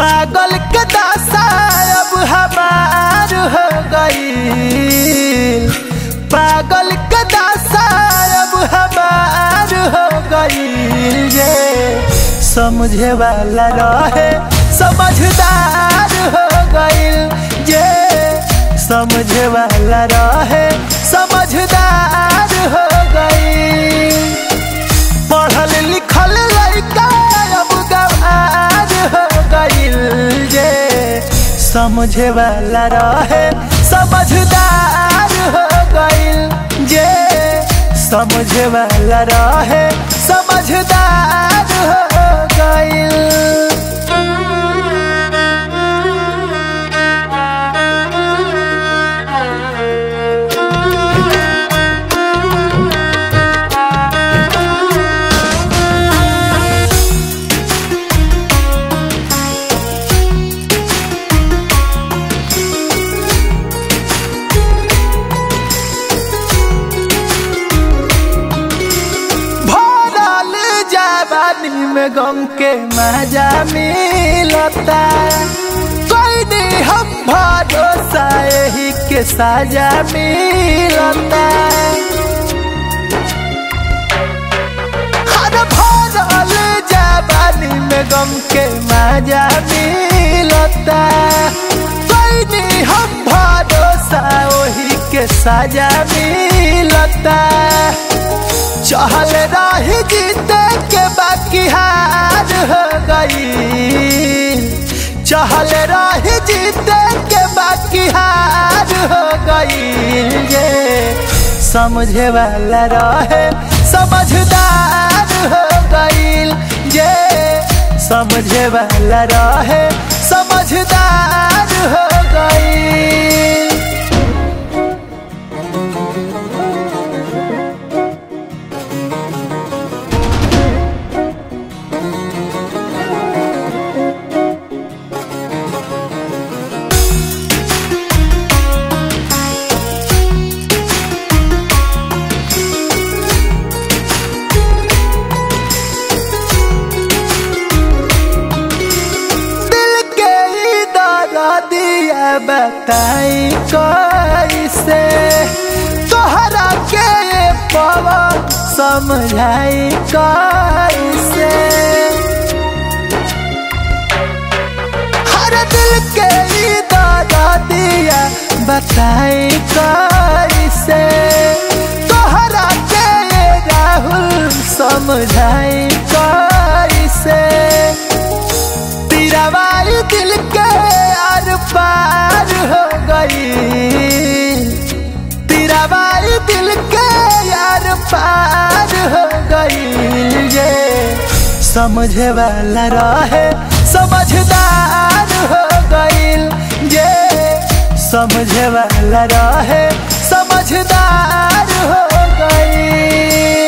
पागल के दासा अब हमार हो गई पागल के दासा अब हमार हो गई ये समझे वाला रहे समझदार हो गई ये समझे वाला रहे समझदार हो गई पढ़ल लिखल लड़का अब गवार हो गईल जे समझे वाला रहे समझदार हो गईल जे समझे वाला रहे समझदार हो गईल भरल जवानी में गम के मजा मिलता कोई नहीं हम भरोसा यही के साजा मिलता हर भरल जवानी में गम के मजा मिलता कोई नहीं हम भरोसा वही के साजा मिलता चहल रही जीते के बाकी हार हो गई चहल रही जीते के बाकी हार हो गई ये समझे वाला रहे समझदार हो गई ये समझे वाला रहे समझदार हो गई दिल के ही दादा दिया बताई कैसे तोहरा के ये पवा समझाई कैसे हर दिल के ही दादा दिया बताई कैसे तोहरा के ये राहुल समझाई कैसे तिरवाई दिल के आर पार हो गई तिरवाई दिल के यार पार हो गई ये समझे वाला रहे समझदार हो गई ये समझे वाला रहे समझदार हो गई